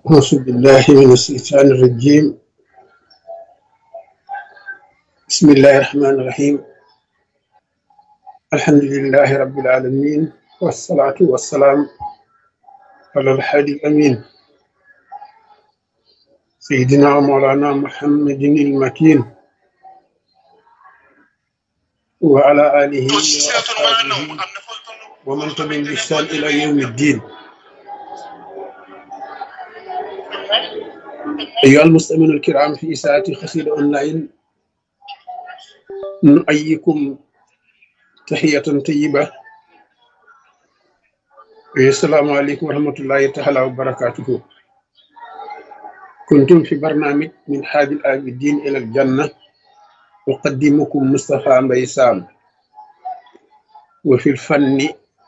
أعوذ بالله من الشيطان الرجيم بسم الله الرحمن الرحيم الحمد لله رب العالمين والصلاة والسلام على الحادي الأمين سيدنا ومولانا محمد المكين وعلى آله وأصحابه ومن تبعهم بإحسان إلى يوم الدين أيها المستمعون الكرام في إساءة خسير أونلاين نؤيكم تحية طيبة السلام عليكم ورحمة الله تعالى وبركاته كنتم في برنامج من حاج العابدين إلى الجنة أقدمكم مصطفى مبيسام وفي الفن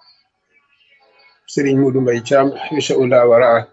سرين مودو مبيشام حيش أولا وراءه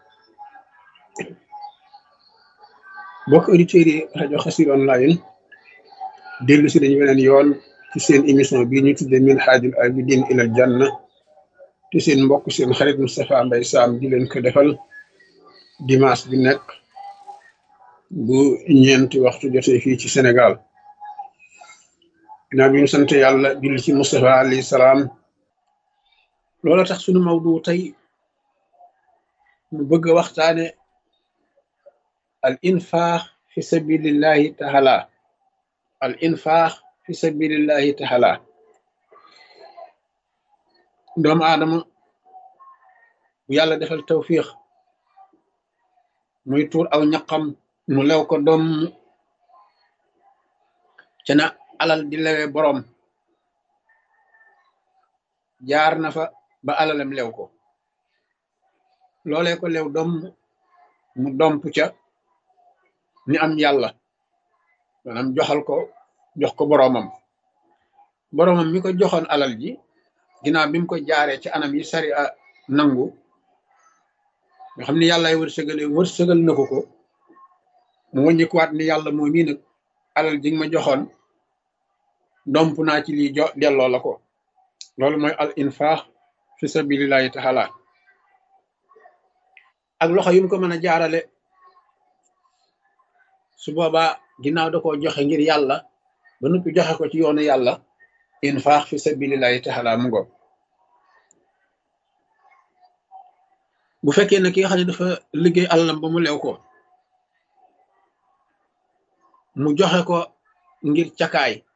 bokk auditeurs yi rajo Xassida online dellu si dañu weneen yoon ci seen émission bii ñu tudde min haajul abidin ilal janna te seen mbokk seen xarit Moustapha Mbaye Sam di leen ko defal dimanche bi nekk bu ñeenti waxtu jotee fii ci Sénégal ginnaaw bi ñu sant yàlla julli ci Moustapha alayhi salaam loola tax sunu mawdu tey mu bëgg a waxtaane al infaax fi sabilillahi taala al infaax fi sabilillahi taala doomu aadama bu yàlla defal tawfiix muy tuur aw ñaqam mu lew ko doom ca na alal di lewe boroom jaar na fa ba alalam lew ko loolee ko lew doom mu domp ca ni am yàlla maanaam joxal ko jox ko boroomam boroomam mi ko joxoon alal ji ginnaaw bi mu ko jaaree ci anam yi sari a nangu nga xam ni yàllaay wërsëgale wërsëgal na ko ko mu wàññikuwaat ni yàlla moo mii nag alal ji nga ma joxoon domp naa ci lii jo delloo la ko loolu mooy al infaax fi sabilillahi taala ak loxo yu mu ko mën a jaarale su boobaa ginnaaw da koo joxe ngir yàlla ba noppi joxe ko ci yoonu yàlla infaax fi sabilillahi taala mu ngo bu fekkee ne ki nga xam ne dafa liggéey alalam ba mu lew ko mu joxe ko ngir cakaay